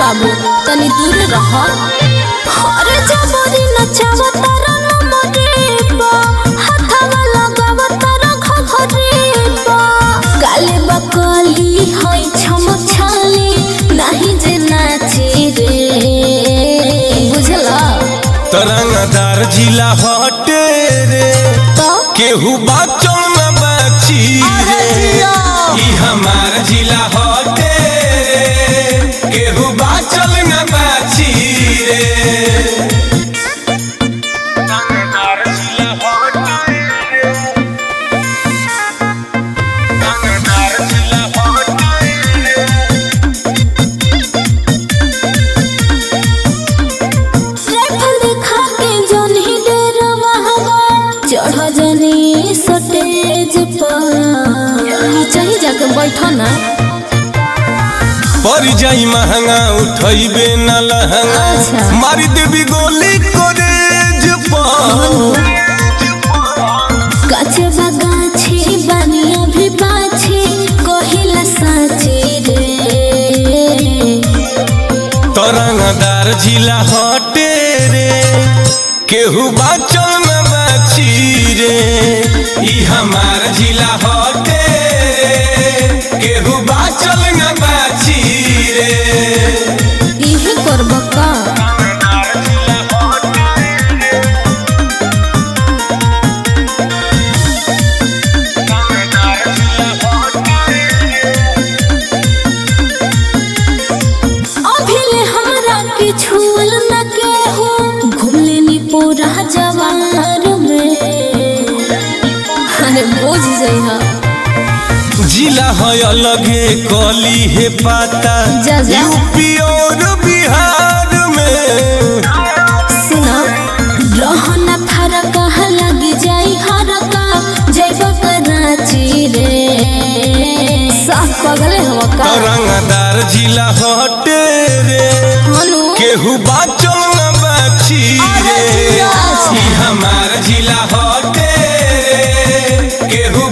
बाबू तनी दूर रह अरे जबरी नचावा तारा नमरे बा हाथवा लगावा तारा घघरे बा गाले बकली होई छमक छाली नाही जे नाची रे बुझला तरंगदार जिला हटे रे तो केहू बाचल न बाची अरे रे जिया। ई हमार जिला हटे रे केहू बाचल न बाची रे तरंगदार जिला हटे रे तरंगदार जिला हटे रे राइफल दिखा के जौन ही डेरवा हवा चढ़ जनी सटेज पर चाहिए जाके बैठो ना पड़ जाई महंगा उठैबे न लहंगा अच्छा। मारी देवी गोली करेज पर काचे बगाछी बनिया भी बाछी कहिला साची रे तरंगदार जिला हटे रे केहू बाचल न बाची रे ई हमार जिला हटे रे केहू बाचल न बाची रे इहे करब का अभिले हमरा के छुअल न के हो घूमले नी पूरा जवार में अरे बोझ जइहा जिला है अलगे कली है पाता जा, जा। यूपी और बिहार में सुना रहना फरक लग जाई हरका जैब कराची रे साफ पगले हो का तरंगदार जिला हटे रे हनु केहू बाचल न बाची रे अरे जिया। ई हमार जिला हटे रे केहू